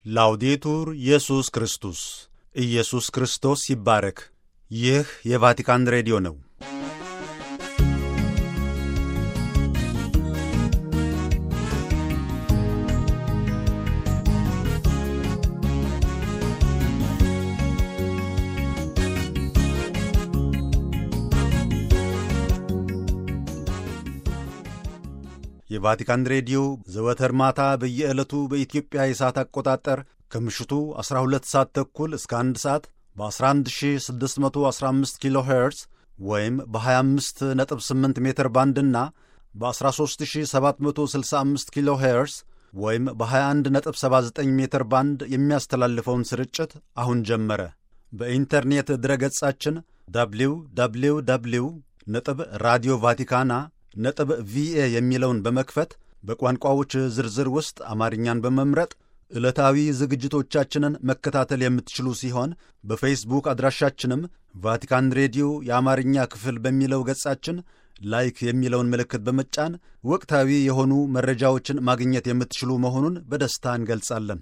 ላውዴቱር ኢየሱስ ክርስቶስ ኢየሱስ ክርስቶስ ይባረክ። ይህ የቫቲካን ሬዲዮ ነው። የቫቲካን ሬዲዮ ዘወትር ማታ በየዕለቱ በኢትዮጵያ የሰዓት አቆጣጠር ከምሽቱ 12 ሰዓት ተኩል እስከ 1 ሰዓት በ11615 ኪሎ ሄርዝ ወይም በ258 ሜትር ባንድና በ13765 ኪሎ ሄርዝ ወይም በ2179 ሜትር ባንድ የሚያስተላልፈውን ስርጭት አሁን ጀመረ። በኢንተርኔት ድረገጻችን ደብሊው ደብሊው ደብሊው ነጥብ ራዲዮ ቫቲካና ነጥብ ቪኤ የሚለውን በመክፈት በቋንቋዎች ዝርዝር ውስጥ አማርኛን በመምረጥ ዕለታዊ ዝግጅቶቻችንን መከታተል የምትችሉ ሲሆን በፌስቡክ አድራሻችንም ቫቲካን ሬዲዮ የአማርኛ ክፍል በሚለው ገጻችን ላይክ የሚለውን ምልክት በመጫን ወቅታዊ የሆኑ መረጃዎችን ማግኘት የምትችሉ መሆኑን በደስታ እንገልጻለን።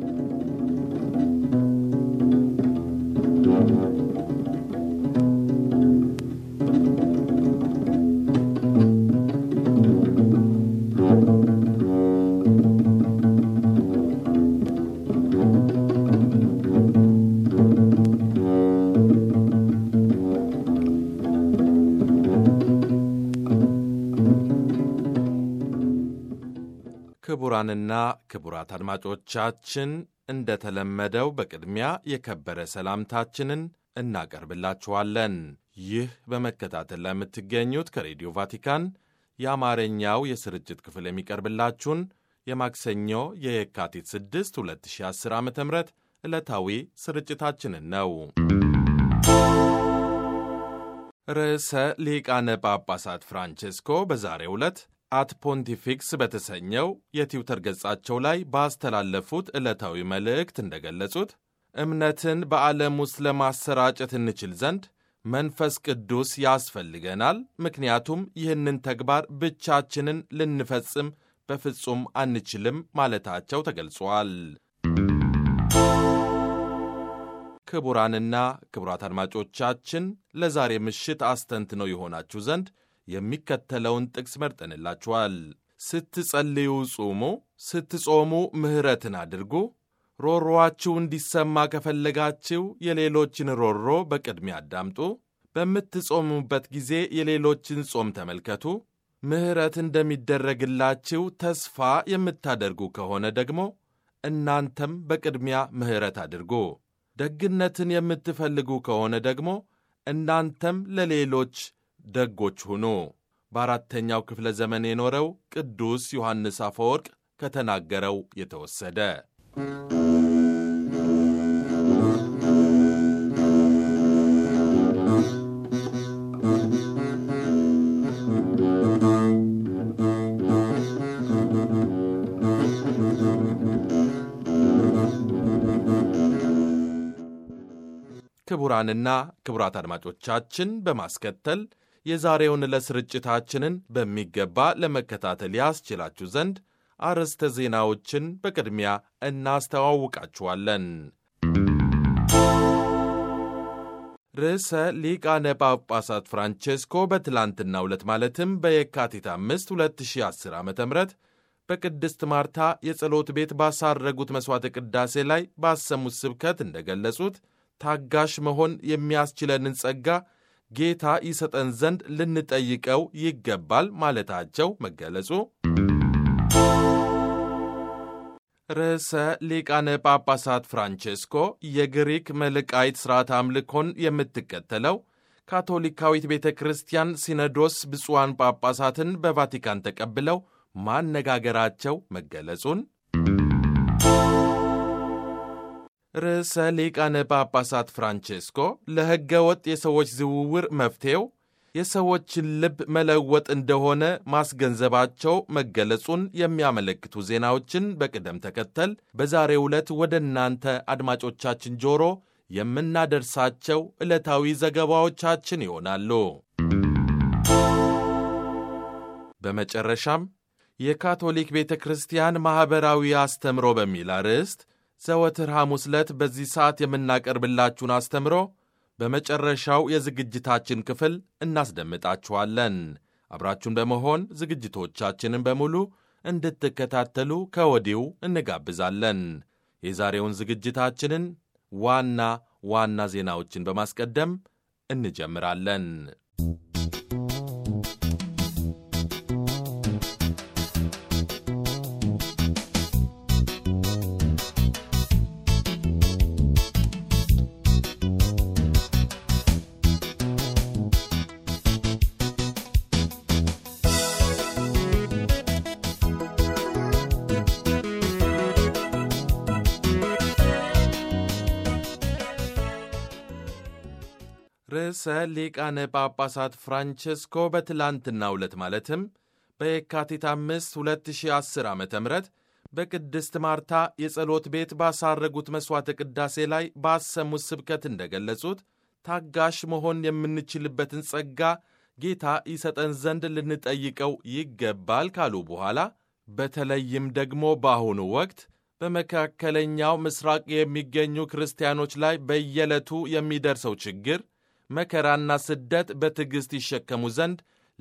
ክቡራንና ክቡራት አድማጮቻችን እንደተለመደው በቅድሚያ የከበረ ሰላምታችንን እናቀርብላችኋለን። ይህ በመከታተል ላይ የምትገኙት ከሬዲዮ ቫቲካን የአማርኛው የስርጭት ክፍል የሚቀርብላችሁን የማክሰኞ የየካቲት 6 2010 ዓ ም ዕለታዊ ስርጭታችንን ነው። ርዕሰ ሊቃነ ጳጳሳት ፍራንቼስኮ በዛሬው ዕለት አት ፖንቲፊክስ በተሰኘው የትዊተር ገጻቸው ላይ ባስተላለፉት ዕለታዊ መልእክት እንደገለጹት እምነትን በዓለም ውስጥ ለማሰራጨት እንችል ዘንድ መንፈስ ቅዱስ ያስፈልገናል። ምክንያቱም ይህንን ተግባር ብቻችንን ልንፈጽም በፍጹም አንችልም ማለታቸው ተገልጿል። ክቡራንና ክቡራት አድማጮቻችን ለዛሬ ምሽት አስተንትነው የሆናችሁ ዘንድ የሚከተለውን ጥቅስ መርጠንላችኋል። ስትጸልዩ ጹሙ፣ ስትጾሙ ምሕረትን አድርጉ። ሮሮአችሁ እንዲሰማ ከፈለጋችሁ የሌሎችን ሮሮ በቅድሚያ አዳምጡ። በምትጾሙበት ጊዜ የሌሎችን ጾም ተመልከቱ። ምሕረት እንደሚደረግላችሁ ተስፋ የምታደርጉ ከሆነ ደግሞ እናንተም በቅድሚያ ምሕረት አድርጉ። ደግነትን የምትፈልጉ ከሆነ ደግሞ እናንተም ለሌሎች ደጎች ሁኑ። በአራተኛው ክፍለ ዘመን የኖረው ቅዱስ ዮሐንስ አፈወርቅ ከተናገረው የተወሰደ። ክቡራንና ክቡራት አድማጮቻችን በማስከተል የዛሬውን ለስርጭታችንን በሚገባ ለመከታተል ያስችላችሁ ዘንድ አርዕስተ ዜናዎችን በቅድሚያ እናስተዋውቃችኋለን። ርዕሰ ሊቃነ ጳጳሳት ፍራንቼስኮ በትላንትናው ዕለት ማለትም በየካቲት 5 2010 ዓ ም በቅድስት ማርታ የጸሎት ቤት ባሳረጉት መሥዋዕተ ቅዳሴ ላይ ባሰሙት ስብከት እንደገለጹት ታጋሽ መሆን የሚያስችለንን ጸጋ ጌታ ይሰጠን ዘንድ ልንጠይቀው ይገባል ማለታቸው መገለጹ፣ ርዕሰ ሊቃነ ጳጳሳት ፍራንቼስኮ የግሪክ መልቃይት ሥርዓት አምልኮን የምትከተለው ካቶሊካዊት ቤተ ክርስቲያን ሲኖዶስ ብፁዓን ጳጳሳትን በቫቲካን ተቀብለው ማነጋገራቸው መገለጹን ርዕሰ ሊቃነ ጳጳሳት ፍራንቼስኮ ለሕገ ወጥ የሰዎች ዝውውር መፍትሔው የሰዎችን ልብ መለወጥ እንደሆነ ማስገንዘባቸው መገለጹን የሚያመለክቱ ዜናዎችን በቅደም ተከተል በዛሬው ዕለት ወደ እናንተ አድማጮቻችን ጆሮ የምናደርሳቸው ዕለታዊ ዘገባዎቻችን ይሆናሉ። በመጨረሻም የካቶሊክ ቤተ ክርስቲያን ማኅበራዊ አስተምሮ በሚል አርዕስት ዘወትር ሐሙስ ዕለት በዚህ ሰዓት የምናቀርብላችሁን አስተምሮ በመጨረሻው የዝግጅታችን ክፍል እናስደምጣችኋለን። አብራችሁን በመሆን ዝግጅቶቻችንን በሙሉ እንድትከታተሉ ከወዲሁ እንጋብዛለን። የዛሬውን ዝግጅታችንን ዋና ዋና ዜናዎችን በማስቀደም እንጀምራለን። ርዕሰ ሊቃነ ጳጳሳት ፍራንቸስኮ በትላንትናው ዕለት ማለትም በየካቲት 5 2010 ዓ ም በቅድስት ማርታ የጸሎት ቤት ባሳረጉት መሥዋዕተ ቅዳሴ ላይ ባሰሙት ስብከት እንደገለጹት ታጋሽ መሆን የምንችልበትን ጸጋ ጌታ ይሰጠን ዘንድ ልንጠይቀው ይገባል ካሉ በኋላ በተለይም ደግሞ በአሁኑ ወቅት በመካከለኛው ምስራቅ የሚገኙ ክርስቲያኖች ላይ በየዕለቱ የሚደርሰው ችግር መከራና ስደት በትዕግሥት ይሸከሙ ዘንድ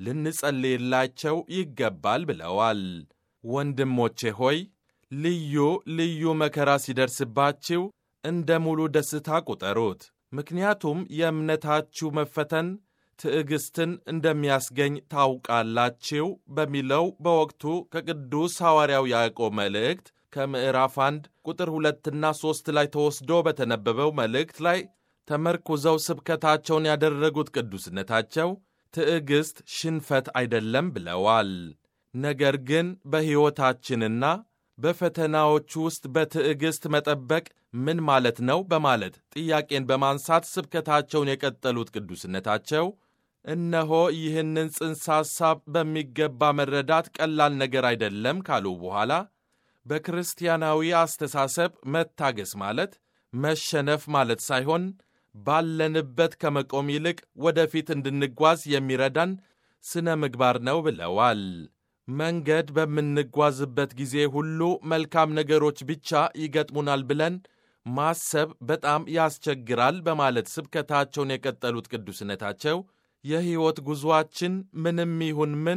ልንጸልይላቸው ይገባል ብለዋል። ወንድሞቼ ሆይ ልዩ ልዩ መከራ ሲደርስባችሁ እንደ ሙሉ ደስታ ቁጠሩት። ምክንያቱም የእምነታችሁ መፈተን ትዕግሥትን እንደሚያስገኝ ታውቃላችሁ በሚለው በወቅቱ ከቅዱስ ሐዋርያው ያዕቆብ መልእክት ከምዕራፍ 1 ቁጥር ሁለትና ሦስት ላይ ተወስዶ በተነበበው መልእክት ላይ ተመርኩዘው ስብከታቸውን ያደረጉት ቅዱስነታቸው ትዕግሥት ሽንፈት አይደለም ብለዋል። ነገር ግን በሕይወታችንና በፈተናዎች ውስጥ በትዕግሥት መጠበቅ ምን ማለት ነው? በማለት ጥያቄን በማንሳት ስብከታቸውን የቀጠሉት ቅዱስነታቸው እነሆ ይህንን ጽንሰ ሐሳብ በሚገባ መረዳት ቀላል ነገር አይደለም ካሉ በኋላ በክርስቲያናዊ አስተሳሰብ መታገስ ማለት መሸነፍ ማለት ሳይሆን ባለንበት ከመቆም ይልቅ ወደፊት እንድንጓዝ የሚረዳን ስነ ምግባር ነው ብለዋል። መንገድ በምንጓዝበት ጊዜ ሁሉ መልካም ነገሮች ብቻ ይገጥሙናል ብለን ማሰብ በጣም ያስቸግራል በማለት ስብከታቸውን የቀጠሉት ቅዱስነታቸው የሕይወት ጉዞአችን ምንም ይሁን ምን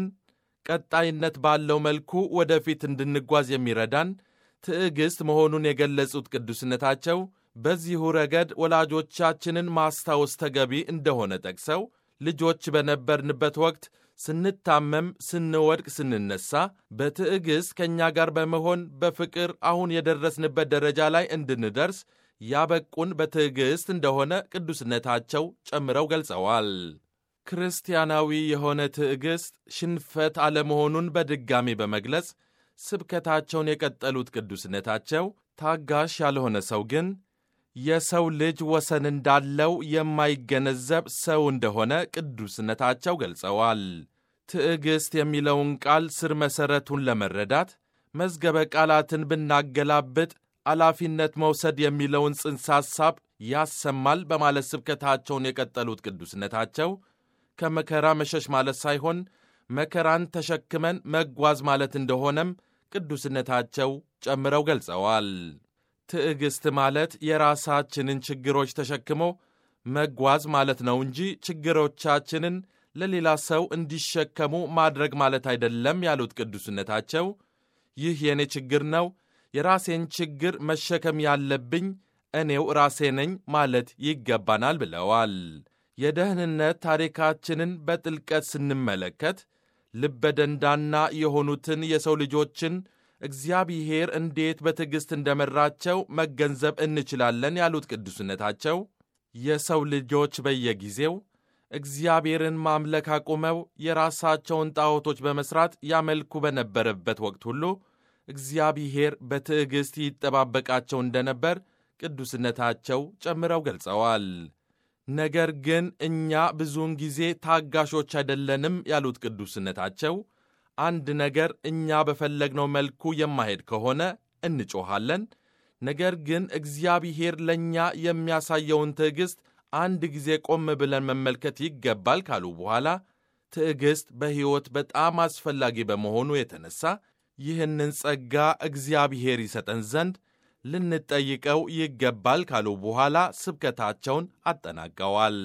ቀጣይነት ባለው መልኩ ወደፊት እንድንጓዝ የሚረዳን ትዕግሥት መሆኑን የገለጹት ቅዱስነታቸው በዚሁ ረገድ ወላጆቻችንን ማስታወስ ተገቢ እንደሆነ ጠቅሰው ልጆች በነበርንበት ወቅት ስንታመም፣ ስንወድቅ፣ ስንነሳ በትዕግሥት ከእኛ ጋር በመሆን በፍቅር አሁን የደረስንበት ደረጃ ላይ እንድንደርስ ያበቁን በትዕግሥት እንደሆነ ቅዱስነታቸው ጨምረው ገልጸዋል። ክርስቲያናዊ የሆነ ትዕግሥት ሽንፈት አለመሆኑን በድጋሚ በመግለጽ ስብከታቸውን የቀጠሉት ቅዱስነታቸው ታጋሽ ያልሆነ ሰው ግን የሰው ልጅ ወሰን እንዳለው የማይገነዘብ ሰው እንደሆነ ቅዱስነታቸው ገልጸዋል። ትዕግሥት የሚለውን ቃል ስር መሠረቱን ለመረዳት መዝገበ ቃላትን ብናገላብጥ ኃላፊነት መውሰድ የሚለውን ጽንሰ ሐሳብ ያሰማል በማለት ስብከታቸውን የቀጠሉት ቅዱስነታቸው ከመከራ መሸሽ ማለት ሳይሆን መከራን ተሸክመን መጓዝ ማለት እንደሆነም ቅዱስነታቸው ጨምረው ገልጸዋል። ትዕግሥት ማለት የራሳችንን ችግሮች ተሸክሞ መጓዝ ማለት ነው እንጂ ችግሮቻችንን ለሌላ ሰው እንዲሸከሙ ማድረግ ማለት አይደለም ያሉት ቅዱስነታቸው ይህ የእኔ ችግር ነው፣ የራሴን ችግር መሸከም ያለብኝ እኔው ራሴ ነኝ ማለት ይገባናል ብለዋል። የደህንነት ታሪካችንን በጥልቀት ስንመለከት ልበደንዳና የሆኑትን የሰው ልጆችን እግዚአብሔር እንዴት በትዕግሥት እንደመራቸው መገንዘብ እንችላለን ያሉት ቅዱስነታቸው የሰው ልጆች በየጊዜው እግዚአብሔርን ማምለክ አቁመው የራሳቸውን ጣዖቶች በመሥራት ያመልኩ በነበረበት ወቅት ሁሉ እግዚአብሔር በትዕግሥት ይጠባበቃቸው እንደነበር ቅዱስነታቸው ጨምረው ገልጸዋል። ነገር ግን እኛ ብዙውን ጊዜ ታጋሾች አይደለንም ያሉት ቅዱስነታቸው አንድ ነገር እኛ በፈለግነው መልኩ የማሄድ ከሆነ እንጮኻለን። ነገር ግን እግዚአብሔር ለእኛ የሚያሳየውን ትዕግሥት አንድ ጊዜ ቆም ብለን መመልከት ይገባል ካሉ በኋላ ትዕግሥት በሕይወት በጣም አስፈላጊ በመሆኑ የተነሳ ይህንን ጸጋ እግዚአብሔር ይሰጠን ዘንድ ልንጠይቀው ይገባል ካሉ በኋላ ስብከታቸውን አጠናቀዋል።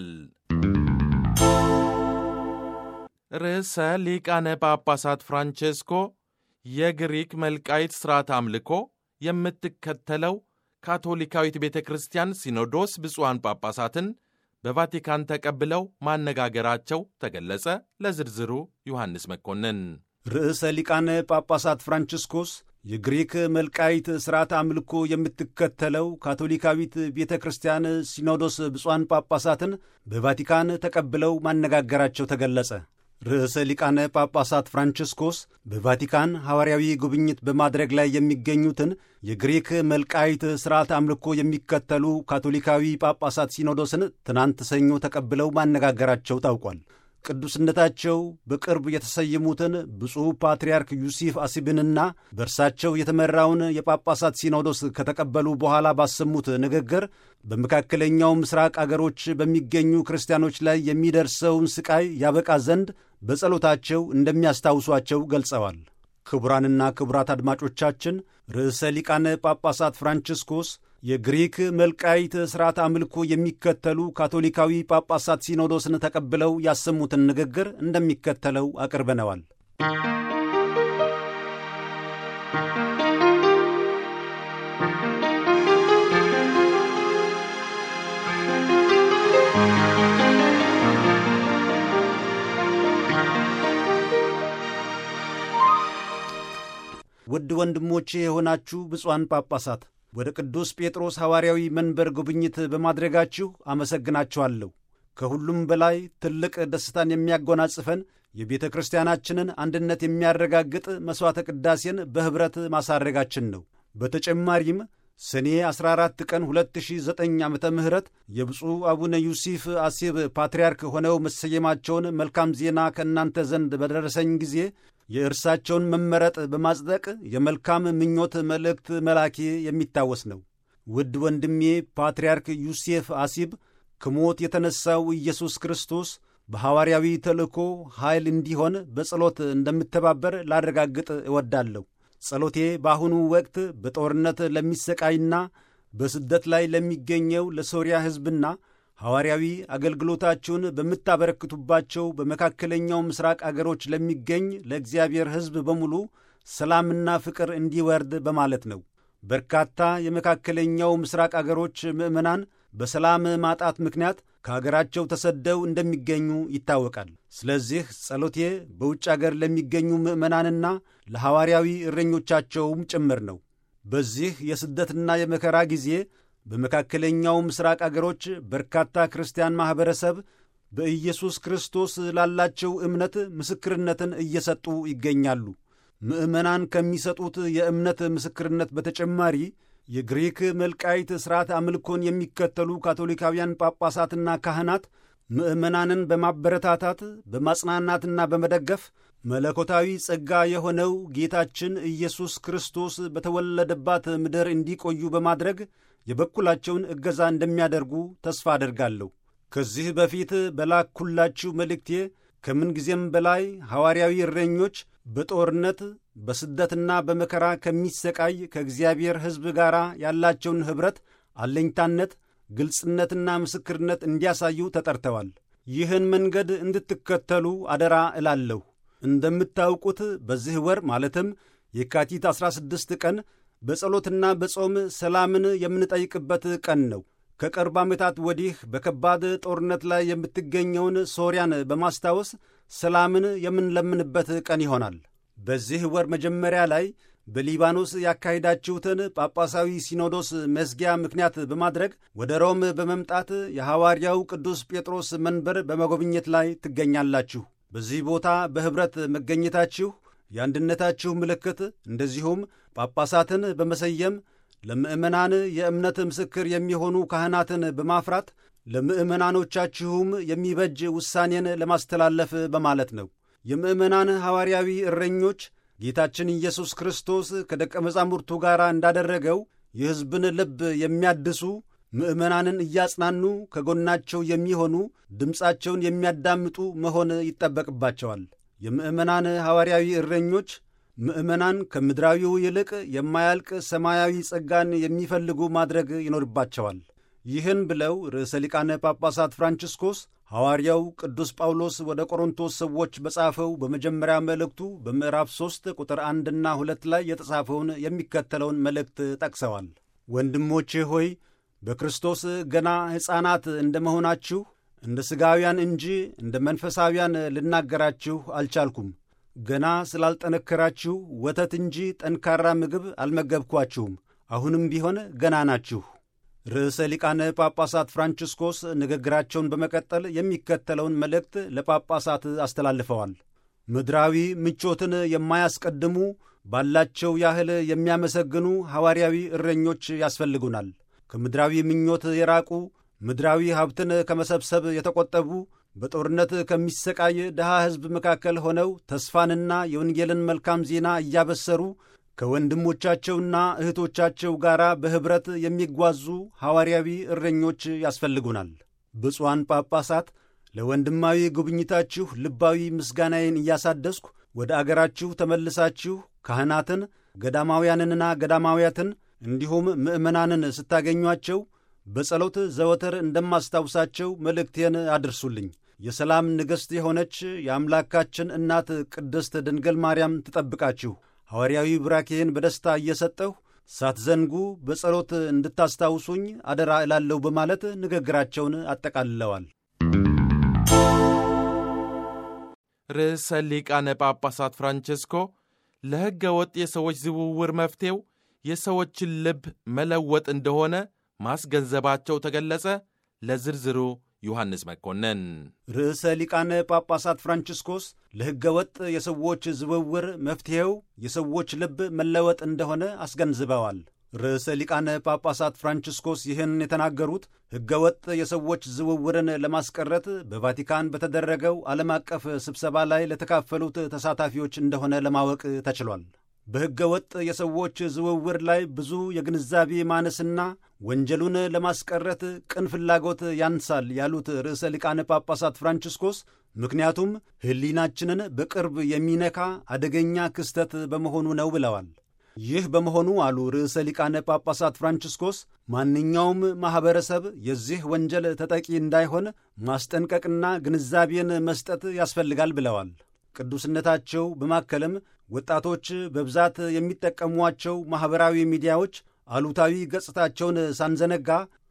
ርዕሰ ሊቃነ ጳጳሳት ፍራንቼስኮ የግሪክ መልቃይት ሥርዓት አምልኮ የምትከተለው ካቶሊካዊት ቤተ ክርስቲያን ሲኖዶስ ብፁዓን ጳጳሳትን በቫቲካን ተቀብለው ማነጋገራቸው ተገለጸ። ለዝርዝሩ ዮሐንስ መኮንን። ርዕሰ ሊቃነ ጳጳሳት ፍራንቺስኮስ የግሪክ መልቃይት ሥርዓት አምልኮ የምትከተለው ካቶሊካዊት ቤተ ክርስቲያን ሲኖዶስ ብፁዓን ጳጳሳትን በቫቲካን ተቀብለው ማነጋገራቸው ተገለጸ። ርዕሰ ሊቃነ ጳጳሳት ፍራንቺስኮስ በቫቲካን ሐዋርያዊ ጉብኝት በማድረግ ላይ የሚገኙትን የግሪክ መልቃይት ሥርዓት አምልኮ የሚከተሉ ካቶሊካዊ ጳጳሳት ሲኖዶስን ትናንት ሰኞ ተቀብለው ማነጋገራቸው ታውቋል። ቅዱስነታቸው በቅርብ የተሰየሙትን ብፁዕ ፓትርያርክ ዩሲፍ አሲብንና በእርሳቸው የተመራውን የጳጳሳት ሲኖዶስ ከተቀበሉ በኋላ ባሰሙት ንግግር በመካከለኛው ምስራቅ አገሮች በሚገኙ ክርስቲያኖች ላይ የሚደርሰውን ስቃይ ያበቃ ዘንድ በጸሎታቸው እንደሚያስታውሷቸው ገልጸዋል። ክቡራንና ክቡራት አድማጮቻችን ርዕሰ ሊቃነ ጳጳሳት ፍራንቺስኮስ የግሪክ መልቃይት ሥርዓት አምልኮ የሚከተሉ ካቶሊካዊ ጳጳሳት ሲኖዶስን ተቀብለው ያሰሙትን ንግግር እንደሚከተለው አቅርበነዋል። ውድ ወንድሞቼ የሆናችሁ ብፁዓን ጳጳሳት ወደ ቅዱስ ጴጥሮስ ሐዋርያዊ መንበር ጉብኝት በማድረጋችሁ አመሰግናችኋለሁ። ከሁሉም በላይ ትልቅ ደስታን የሚያጎናጽፈን የቤተ ክርስቲያናችንን አንድነት የሚያረጋግጥ መሥዋዕተ ቅዳሴን በኅብረት ማሳረጋችን ነው። በተጨማሪም ሰኔ 14 ቀን 2009 ዓ ም የብፁዕ አቡነ ዩሲፍ አሲብ ፓትርያርክ ሆነው መሰየማቸውን መልካም ዜና ከእናንተ ዘንድ በደረሰኝ ጊዜ የእርሳቸውን መመረጥ በማጽደቅ የመልካም ምኞት መልእክት መላኬ የሚታወስ ነው። ውድ ወንድሜ ፓትርያርክ ዩሴፍ አሲብ ከሞት የተነሣው ኢየሱስ ክርስቶስ በሐዋርያዊ ተልእኮ ኃይል እንዲሆን በጸሎት እንደምተባበር ላረጋግጥ እወዳለሁ። ጸሎቴ በአሁኑ ወቅት በጦርነት ለሚሰቃይና በስደት ላይ ለሚገኘው ለሶርያ ሕዝብና ሐዋርያዊ አገልግሎታችሁን በምታበረክቱባቸው በመካከለኛው ምስራቅ አገሮች ለሚገኝ ለእግዚአብሔር ሕዝብ በሙሉ ሰላምና ፍቅር እንዲወርድ በማለት ነው። በርካታ የመካከለኛው ምስራቅ አገሮች ምዕመናን በሰላም ማጣት ምክንያት ከአገራቸው ተሰደው እንደሚገኙ ይታወቃል። ስለዚህ ጸሎቴ በውጭ አገር ለሚገኙ ምዕመናንና ለሐዋርያዊ እረኞቻቸውም ጭምር ነው። በዚህ የስደትና የመከራ ጊዜ በመካከለኛው ምስራቅ አገሮች በርካታ ክርስቲያን ማኅበረሰብ በኢየሱስ ክርስቶስ ላላቸው እምነት ምስክርነትን እየሰጡ ይገኛሉ። ምዕመናን ከሚሰጡት የእምነት ምስክርነት በተጨማሪ የግሪክ መልቃይት ሥርዓት አምልኮን የሚከተሉ ካቶሊካውያን ጳጳሳትና ካህናት ምዕመናንን በማበረታታት በማጽናናትና በመደገፍ መለኮታዊ ጸጋ የሆነው ጌታችን ኢየሱስ ክርስቶስ በተወለደባት ምድር እንዲቆዩ በማድረግ የበኩላቸውን እገዛ እንደሚያደርጉ ተስፋ አደርጋለሁ። ከዚህ በፊት በላኩላችሁ መልእክቴ ከምንጊዜም በላይ ሐዋርያዊ እረኞች በጦርነት በስደትና በመከራ ከሚሰቃይ ከእግዚአብሔር ሕዝብ ጋር ያላቸውን ኅብረት፣ አለኝታነት፣ ግልጽነትና ምስክርነት እንዲያሳዩ ተጠርተዋል። ይህን መንገድ እንድትከተሉ አደራ እላለሁ። እንደምታውቁት በዚህ ወር ማለትም የካቲት 16 ቀን በጸሎትና በጾም ሰላምን የምንጠይቅበት ቀን ነው። ከቅርብ ዓመታት ወዲህ በከባድ ጦርነት ላይ የምትገኘውን ሶርያን በማስታወስ ሰላምን የምንለምንበት ቀን ይሆናል። በዚህ ወር መጀመሪያ ላይ በሊባኖስ ያካሄዳችሁትን ጳጳሳዊ ሲኖዶስ መዝጊያ ምክንያት በማድረግ ወደ ሮም በመምጣት የሐዋርያው ቅዱስ ጴጥሮስ መንበር በመጎብኘት ላይ ትገኛላችሁ። በዚህ ቦታ በኅብረት መገኘታችሁ የአንድነታችሁ ምልክት እንደዚሁም ጳጳሳትን በመሰየም ለምዕመናን የእምነት ምስክር የሚሆኑ ካህናትን በማፍራት ለምዕመናኖቻችሁም የሚበጅ ውሳኔን ለማስተላለፍ በማለት ነው። የምዕመናን ሐዋርያዊ እረኞች ጌታችን ኢየሱስ ክርስቶስ ከደቀ መዛሙርቱ ጋር እንዳደረገው የሕዝብን ልብ የሚያድሱ ምዕመናንን እያጽናኑ ከጎናቸው የሚሆኑ ድምፃቸውን የሚያዳምጡ መሆን ይጠበቅባቸዋል። የምዕመናን ሐዋርያዊ እረኞች ምዕመናን ከምድራዊው ይልቅ የማያልቅ ሰማያዊ ጸጋን የሚፈልጉ ማድረግ ይኖርባቸዋል። ይህን ብለው ርዕሰ ሊቃነ ጳጳሳት ፍራንቺስኮስ ሐዋርያው ቅዱስ ጳውሎስ ወደ ቆሮንቶስ ሰዎች በጻፈው በመጀመሪያ መልእክቱ በምዕራፍ 3 ቁጥር አንድና ሁለት ላይ የተጻፈውን የሚከተለውን መልእክት ጠቅሰዋል። ወንድሞቼ ሆይ በክርስቶስ ገና ሕፃናት እንደ መሆናችሁ እንደ ሥጋውያን እንጂ እንደ መንፈሳውያን ልናገራችሁ አልቻልኩም። ገና ስላልጠነከራችሁ ወተት እንጂ ጠንካራ ምግብ አልመገብኳችሁም። አሁንም ቢሆን ገና ናችሁ። ርዕሰ ሊቃነ ጳጳሳት ፍራንቺስኮስ ንግግራቸውን በመቀጠል የሚከተለውን መልእክት ለጳጳሳት አስተላልፈዋል። ምድራዊ ምቾትን የማያስቀድሙ ባላቸው ያህል የሚያመሰግኑ ሐዋርያዊ እረኞች ያስፈልጉናል። ከምድራዊ ምኞት የራቁ ምድራዊ ሀብትን ከመሰብሰብ የተቆጠቡ በጦርነት ከሚሰቃይ ድሃ ሕዝብ መካከል ሆነው ተስፋንና የወንጌልን መልካም ዜና እያበሰሩ ከወንድሞቻቸውና እህቶቻቸው ጋር በኅብረት የሚጓዙ ሐዋርያዊ እረኞች ያስፈልጉናል። ብፁዓን ጳጳሳት ለወንድማዊ ጉብኝታችሁ ልባዊ ምስጋናዬን እያሳደስኩ ወደ አገራችሁ ተመልሳችሁ ካህናትን፣ ገዳማውያንንና ገዳማውያትን እንዲሁም ምዕመናንን ስታገኟቸው በጸሎት ዘወትር እንደማስታውሳቸው መልእክቴን አድርሱልኝ። የሰላም ንግሥት የሆነች የአምላካችን እናት ቅድስት ድንግል ማርያም ትጠብቃችሁ። ሐዋርያዊ ብራኬን በደስታ እየሰጠሁ ሳትዘንጉ በጸሎት እንድታስታውሱኝ አደራ እላለሁ በማለት ንግግራቸውን አጠቃልለዋል። ርዕሰ ሊቃነ ጳጳሳት ፍራንቼስኮ ለሕገ ወጥ የሰዎች ዝውውር መፍትሔው የሰዎችን ልብ መለወጥ እንደሆነ ማስገንዘባቸው ተገለጸ። ለዝርዝሩ ዮሐንስ መኮንን። ርዕሰ ሊቃነ ጳጳሳት ፍራንቺስኮስ ለሕገ ወጥ የሰዎች ዝውውር መፍትሔው የሰዎች ልብ መለወጥ እንደሆነ አስገንዝበዋል። ርዕሰ ሊቃነ ጳጳሳት ፍራንቺስኮስ ይህን የተናገሩት ሕገ ወጥ የሰዎች ዝውውርን ለማስቀረት በቫቲካን በተደረገው ዓለም አቀፍ ስብሰባ ላይ ለተካፈሉት ተሳታፊዎች እንደሆነ ለማወቅ ተችሏል። በሕገ ወጥ የሰዎች ዝውውር ላይ ብዙ የግንዛቤ ማነስና ወንጀሉን ለማስቀረት ቅን ፍላጎት ያንሳል ያሉት ርዕሰ ሊቃነ ጳጳሳት ፍራንቺስኮስ ምክንያቱም ሕሊናችንን በቅርብ የሚነካ አደገኛ ክስተት በመሆኑ ነው ብለዋል። ይህ በመሆኑ አሉ ርዕሰ ሊቃነ ጳጳሳት ፍራንቺስኮስ ማንኛውም ማኅበረሰብ የዚህ ወንጀል ተጠቂ እንዳይሆን ማስጠንቀቅና ግንዛቤን መስጠት ያስፈልጋል ብለዋል። ቅዱስነታቸው በማከልም ወጣቶች በብዛት የሚጠቀሟቸው ማኅበራዊ ሚዲያዎች አሉታዊ ገጽታቸውን ሳንዘነጋ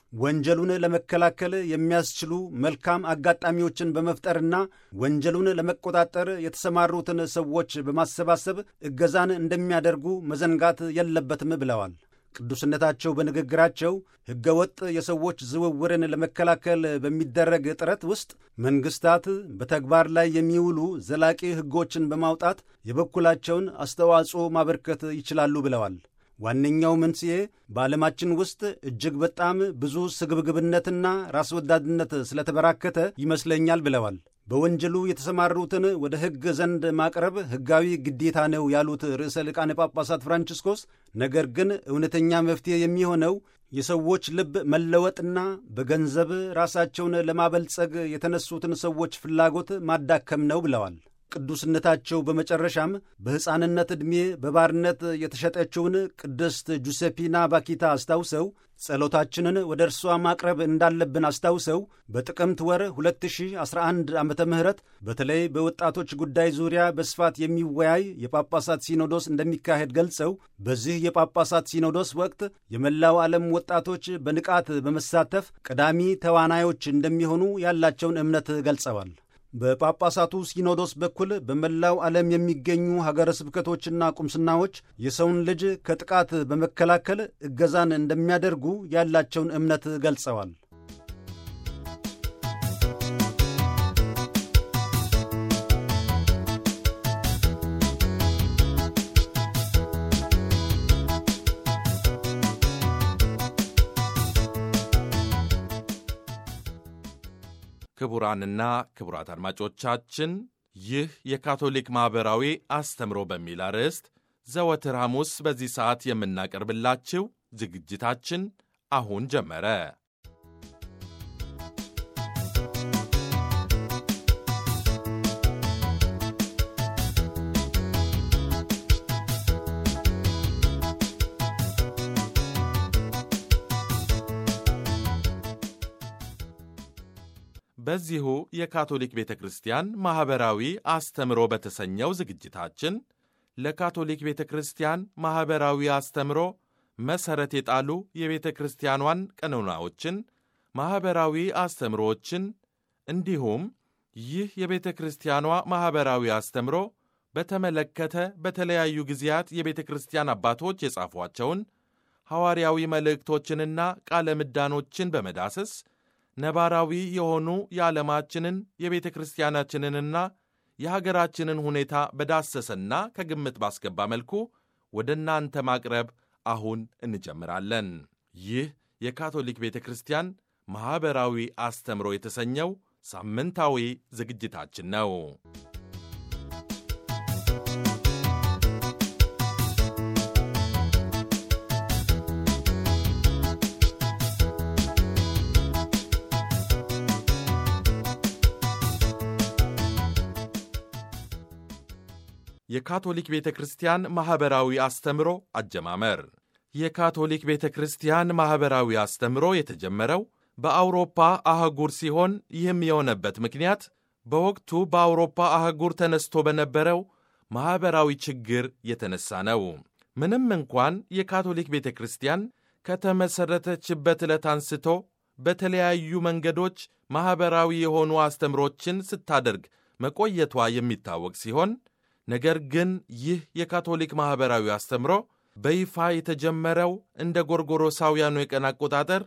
ወንጀሉን ለመከላከል የሚያስችሉ መልካም አጋጣሚዎችን በመፍጠርና ወንጀሉን ለመቆጣጠር የተሰማሩትን ሰዎች በማሰባሰብ እገዛን እንደሚያደርጉ መዘንጋት የለበትም ብለዋል። ቅዱስነታቸው በንግግራቸው ሕገወጥ የሰዎች ዝውውርን ለመከላከል በሚደረግ ጥረት ውስጥ መንግሥታት በተግባር ላይ የሚውሉ ዘላቂ ሕጎችን በማውጣት የበኩላቸውን አስተዋጽኦ ማበርከት ይችላሉ ብለዋል። ዋነኛው መንስኤ በዓለማችን ውስጥ እጅግ በጣም ብዙ ስግብግብነትና ራስ ወዳድነት ስለተበራከተ ይመስለኛል ብለዋል። በወንጀሉ የተሰማሩትን ወደ ሕግ ዘንድ ማቅረብ ሕጋዊ ግዴታ ነው ያሉት ርዕሰ ሊቃነ ጳጳሳት ፍራንቺስኮስ፣ ነገር ግን እውነተኛ መፍትሔ የሚሆነው የሰዎች ልብ መለወጥና በገንዘብ ራሳቸውን ለማበልጸግ የተነሱትን ሰዎች ፍላጎት ማዳከም ነው ብለዋል። ቅዱስነታቸው በመጨረሻም በሕፃንነት ዕድሜ በባርነት የተሸጠችውን ቅድስት ጁሴፒና ባኪታ አስታውሰው ጸሎታችንን ወደ እርሷ ማቅረብ እንዳለብን አስታውሰው በጥቅምት ወር 2011 ዓ ም በተለይ በወጣቶች ጉዳይ ዙሪያ በስፋት የሚወያይ የጳጳሳት ሲኖዶስ እንደሚካሄድ ገልጸው በዚህ የጳጳሳት ሲኖዶስ ወቅት የመላው ዓለም ወጣቶች በንቃት በመሳተፍ ቀዳሚ ተዋናዮች እንደሚሆኑ ያላቸውን እምነት ገልጸዋል። በጳጳሳቱ ሲኖዶስ በኩል በመላው ዓለም የሚገኙ ሀገረ ስብከቶችና ቁምስናዎች የሰውን ልጅ ከጥቃት በመከላከል እገዛን እንደሚያደርጉ ያላቸውን እምነት ገልጸዋል። ክቡራንና ክቡራት አድማጮቻችን ይህ የካቶሊክ ማኅበራዊ አስተምሮ በሚል አርዕስት ዘወትር ሐሙስ በዚህ ሰዓት የምናቀርብላችሁ ዝግጅታችን አሁን ጀመረ። በዚሁ የካቶሊክ ቤተ ክርስቲያን ማኅበራዊ አስተምሮ በተሰኘው ዝግጅታችን ለካቶሊክ ቤተ ክርስቲያን ማኅበራዊ አስተምሮ መሠረት የጣሉ የቤተ ክርስቲያኗን ቀኖናዎችን፣ ማኅበራዊ አስተምሮዎችን እንዲሁም ይህ የቤተ ክርስቲያኗ ማኅበራዊ አስተምሮ በተመለከተ በተለያዩ ጊዜያት የቤተ ክርስቲያን አባቶች የጻፏቸውን ሐዋርያዊ መልእክቶችንና ቃለ ምዳኖችን በመዳሰስ ነባራዊ የሆኑ የዓለማችንን የቤተ ክርስቲያናችንንና የሀገራችንን ሁኔታ በዳሰሰና ከግምት ባስገባ መልኩ ወደ እናንተ ማቅረብ አሁን እንጀምራለን። ይህ የካቶሊክ ቤተ ክርስቲያን ማኅበራዊ አስተምሮ የተሰኘው ሳምንታዊ ዝግጅታችን ነው። የካቶሊክ ቤተ ክርስቲያን ማኅበራዊ አስተምሮ አጀማመር የካቶሊክ ቤተ ክርስቲያን ማኅበራዊ አስተምሮ የተጀመረው በአውሮፓ አህጉር ሲሆን ይህም የሆነበት ምክንያት በወቅቱ በአውሮፓ አህጉር ተነስቶ በነበረው ማኅበራዊ ችግር የተነሳ ነው። ምንም እንኳን የካቶሊክ ቤተ ክርስቲያን ከተመሠረተችበት ዕለት አንስቶ በተለያዩ መንገዶች ማኅበራዊ የሆኑ አስተምሮችን ስታደርግ መቆየቷ የሚታወቅ ሲሆን ነገር ግን ይህ የካቶሊክ ማኅበራዊ አስተምሮ በይፋ የተጀመረው እንደ ጎርጎሮሳውያኑ የቀን አቆጣጠር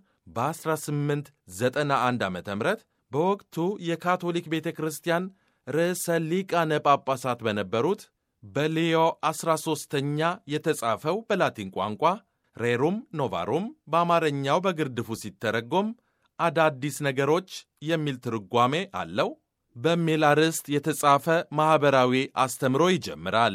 በ1891 ዓ ም በወቅቱ የካቶሊክ ቤተ ክርስቲያን ርዕሰ ሊቃነ ጳጳሳት በነበሩት በሊዮ 13ኛ የተጻፈው በላቲን ቋንቋ ሬሩም ኖቫሩም በአማርኛው በግርድፉ ሲተረጎም አዳዲስ ነገሮች የሚል ትርጓሜ አለው በሚል አርዕስት የተጻፈ ማኅበራዊ አስተምሮ ይጀምራል።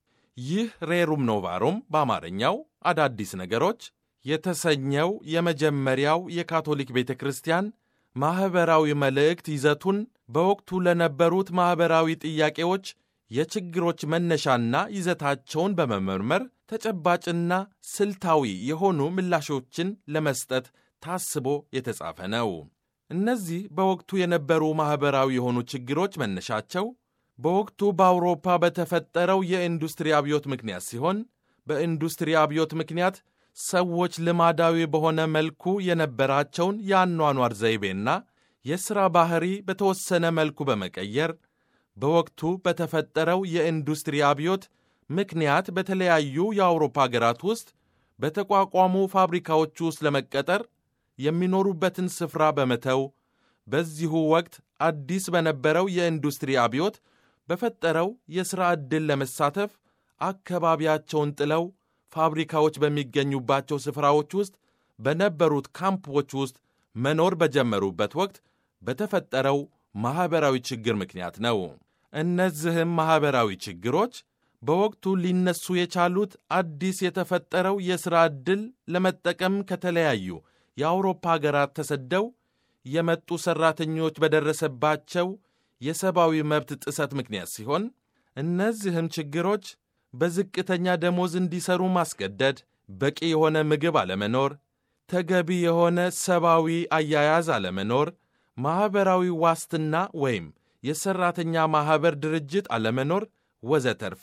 ይህ ሬሩም ኖቫሩም በአማርኛው አዳዲስ ነገሮች የተሰኘው የመጀመሪያው የካቶሊክ ቤተ ክርስቲያን ማኅበራዊ መልእክት ይዘቱን በወቅቱ ለነበሩት ማኅበራዊ ጥያቄዎች የችግሮች መነሻና ይዘታቸውን በመመርመር ተጨባጭና ስልታዊ የሆኑ ምላሾችን ለመስጠት ታስቦ የተጻፈ ነው። እነዚህ በወቅቱ የነበሩ ማኅበራዊ የሆኑ ችግሮች መነሻቸው በወቅቱ በአውሮፓ በተፈጠረው የኢንዱስትሪ አብዮት ምክንያት ሲሆን በኢንዱስትሪ አብዮት ምክንያት ሰዎች ልማዳዊ በሆነ መልኩ የነበራቸውን የአኗኗር ዘይቤና የሥራ ባሕሪ በተወሰነ መልኩ በመቀየር በወቅቱ በተፈጠረው የኢንዱስትሪ አብዮት ምክንያት በተለያዩ የአውሮፓ አገራት ውስጥ በተቋቋሙ ፋብሪካዎች ውስጥ ለመቀጠር የሚኖሩበትን ስፍራ በመተው በዚሁ ወቅት አዲስ በነበረው የኢንዱስትሪ አብዮት በፈጠረው የሥራ ዕድል ለመሳተፍ አካባቢያቸውን ጥለው ፋብሪካዎች በሚገኙባቸው ስፍራዎች ውስጥ በነበሩት ካምፖች ውስጥ መኖር በጀመሩበት ወቅት በተፈጠረው ማኅበራዊ ችግር ምክንያት ነው። እነዚህም ማኅበራዊ ችግሮች በወቅቱ ሊነሱ የቻሉት አዲስ የተፈጠረው የሥራ ዕድል ለመጠቀም ከተለያዩ የአውሮፓ አገራት ተሰደው የመጡ ሠራተኞች በደረሰባቸው የሰብአዊ መብት ጥሰት ምክንያት ሲሆን እነዚህም ችግሮች በዝቅተኛ ደሞዝ እንዲሰሩ ማስገደድ፣ በቂ የሆነ ምግብ አለመኖር፣ ተገቢ የሆነ ሰብአዊ አያያዝ አለመኖር፣ ማኅበራዊ ዋስትና ወይም የሠራተኛ ማኅበር ድርጅት አለመኖር ወዘተርፈ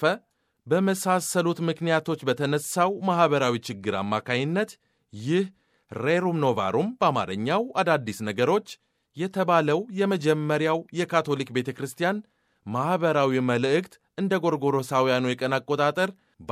በመሳሰሉት ምክንያቶች በተነሳው ማኅበራዊ ችግር አማካይነት ይህ ሬሩም ኖቫሩም በአማርኛው አዳዲስ ነገሮች የተባለው የመጀመሪያው የካቶሊክ ቤተ ክርስቲያን ማኅበራዊ መልእክት እንደ ጎርጎሮሳውያኑ የቀን አቆጣጠር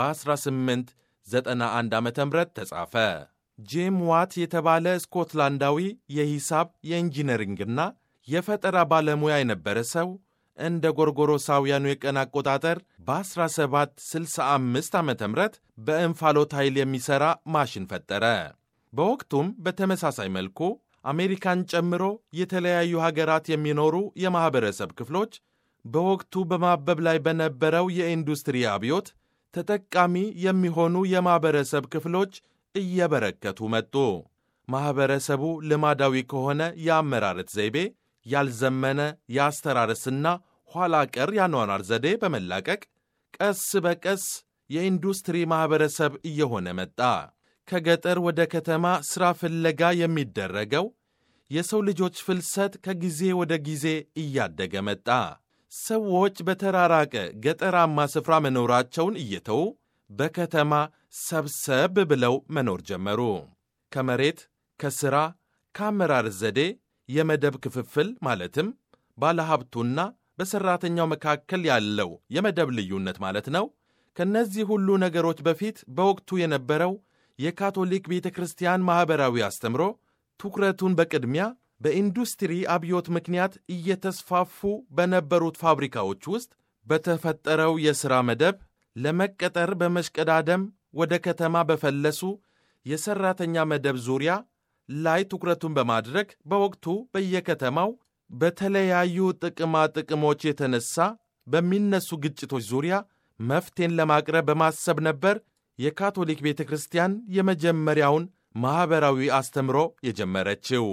በ1891 ዓ ም ተጻፈ። ጄም ዋት የተባለ ስኮትላንዳዊ የሂሳብ የኢንጂነሪንግና የፈጠራ ባለሙያ የነበረ ሰው እንደ ጎርጎሮሳውያኑ የቀን አቆጣጠር በ1765 ዓ ም በእንፋሎት ኃይል የሚሠራ ማሽን ፈጠረ። በወቅቱም በተመሳሳይ መልኩ አሜሪካን ጨምሮ የተለያዩ ሀገራት የሚኖሩ የማኅበረሰብ ክፍሎች በወቅቱ በማበብ ላይ በነበረው የኢንዱስትሪ አብዮት ተጠቃሚ የሚሆኑ የማኅበረሰብ ክፍሎች እየበረከቱ መጡ። ማኅበረሰቡ ልማዳዊ ከሆነ የአመራረት ዘይቤ ያልዘመነ የአስተራረስና ኋላ ቀር ያኗኗር ዘዴ በመላቀቅ ቀስ በቀስ የኢንዱስትሪ ማኅበረሰብ እየሆነ መጣ። ከገጠር ወደ ከተማ ሥራ ፍለጋ የሚደረገው የሰው ልጆች ፍልሰት ከጊዜ ወደ ጊዜ እያደገ መጣ። ሰዎች በተራራቀ ገጠራማ ስፍራ መኖራቸውን እየተዉ በከተማ ሰብሰብ ብለው መኖር ጀመሩ። ከመሬት፣ ከሥራ፣ ከአመራር ዘዴ፣ የመደብ ክፍፍል ማለትም ባለሀብቱና በሠራተኛው መካከል ያለው የመደብ ልዩነት ማለት ነው። ከእነዚህ ሁሉ ነገሮች በፊት በወቅቱ የነበረው የካቶሊክ ቤተ ክርስቲያን ማኅበራዊ አስተምሮ ትኩረቱን በቅድሚያ በኢንዱስትሪ አብዮት ምክንያት እየተስፋፉ በነበሩት ፋብሪካዎች ውስጥ በተፈጠረው የሥራ መደብ ለመቀጠር በመሽቀዳደም ወደ ከተማ በፈለሱ የሠራተኛ መደብ ዙሪያ ላይ ትኩረቱን በማድረግ በወቅቱ በየከተማው በተለያዩ ጥቅማ ጥቅሞች የተነሳ በሚነሱ ግጭቶች ዙሪያ መፍትሄን ለማቅረብ በማሰብ ነበር የካቶሊክ ቤተ ክርስቲያን የመጀመሪያውን ማኅበራዊ አስተምሮ የጀመረችው።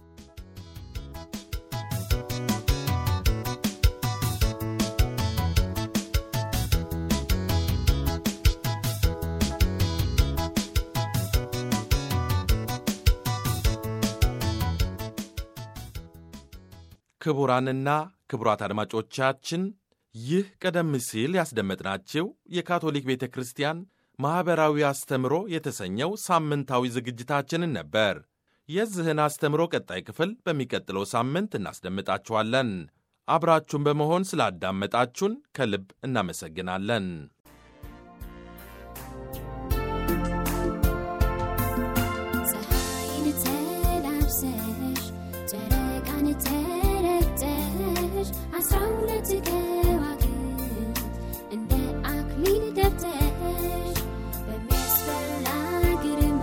ክቡራንና ክቡራት አድማጮቻችን ይህ ቀደም ሲል ያስደመጥናችሁ የካቶሊክ ቤተ ክርስቲያን ማኅበራዊ አስተምሮ የተሰኘው ሳምንታዊ ዝግጅታችንን ነበር። የዚህን አስተምሮ ቀጣይ ክፍል በሚቀጥለው ሳምንት እናስደምጣችኋለን። አብራችሁን በመሆን ስላዳመጣችሁን ከልብ እናመሰግናለን። ፀሐይን ተላብሰሽ ጨረቃን ተረግጠሽ አስራ ሁለት ከዋክብት እንደ አክሊል ደፍተሽ በሚያስፈራ ግርማ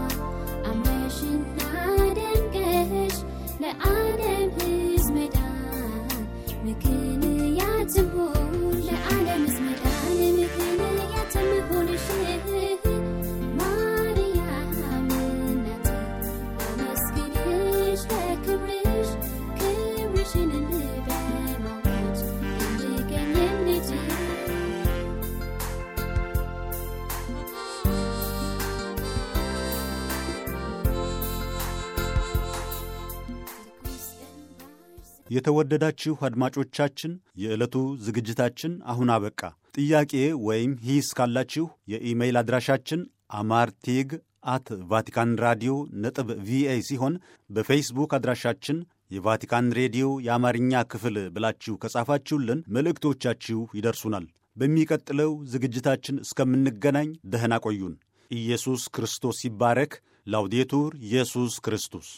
አምረሽና ደምቀሽ ለዓለም ሕዝብ መዳን ምክንያት ትሆን ለዓለም ሕዝብ መዳን ምክንያት ትሆንሽ ማርያም እናቴ አመስግንሽ ለክብርሽ ክብርሽን በማወጅ እንድገኝ እንድችል የተወደዳችሁ አድማጮቻችን የዕለቱ ዝግጅታችን አሁን አበቃ። ጥያቄ ወይም ሂስ ካላችሁ የኢሜይል አድራሻችን አማርቲግ አት ቫቲካን ራዲዮ ነጥብ ቪኦኤ ሲሆን በፌስቡክ አድራሻችን የቫቲካን ሬዲዮ የአማርኛ ክፍል ብላችሁ ከጻፋችሁልን መልእክቶቻችሁ ይደርሱናል። በሚቀጥለው ዝግጅታችን እስከምንገናኝ ደህና ቆዩን። ኢየሱስ ክርስቶስ ይባረክ። ላውዴቱር ኢየሱስ ክርስቶስ